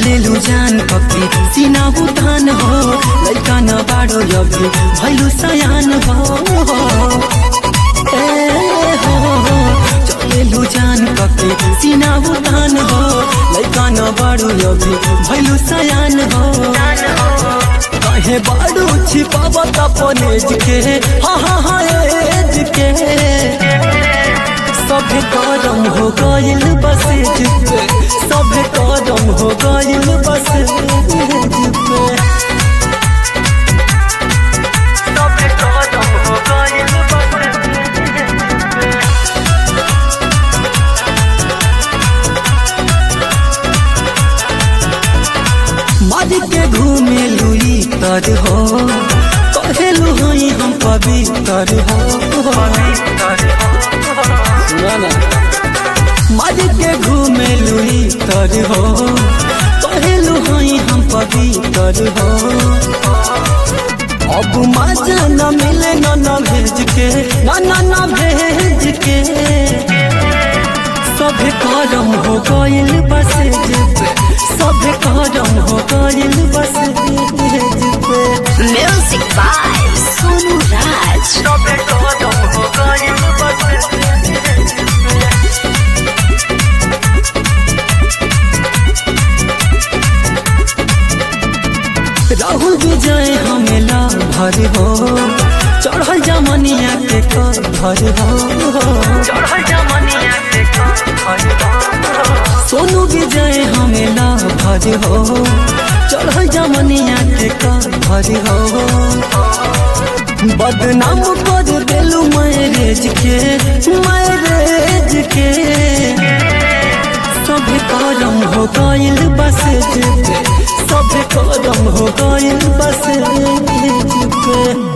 चलेलु जान कके सीना उठान हो लैका न बाडो अभी भैलु सयान हो ए हो चलेलु जान कके सीना उठान हो लैका न बाडो अभी भैलु सयान हो कहे बाडू छिपाव तपनेज के हा हा हा एज के सब करम हो गइल बस पे सब करम हो गइल बस पे सब करम हो गइल मर के घूमे लुई तर हो कहेलु हई हम पवित्र हो सुना ना मर के घूमे लुई तर हो कहेलु हई हम पवित्र हो अब मजा न मिले न न भेज के न न न भेज के सब करम हो गइल बस पे सब करम हो गइल बस पे Music by Sonu Raj. सब करम हो गइल बस राहुल विजय हमेला भर हो चढ़ल जमनिया के घर हो चढ़ल जमनिया के सोनू विजय हमेला भर हो चढ़ल जमनिया के घर हो बदनाम कर देलू मैरेज के मैरेज के सब करम हो गइल बस पे सब करम हो गइल बस पे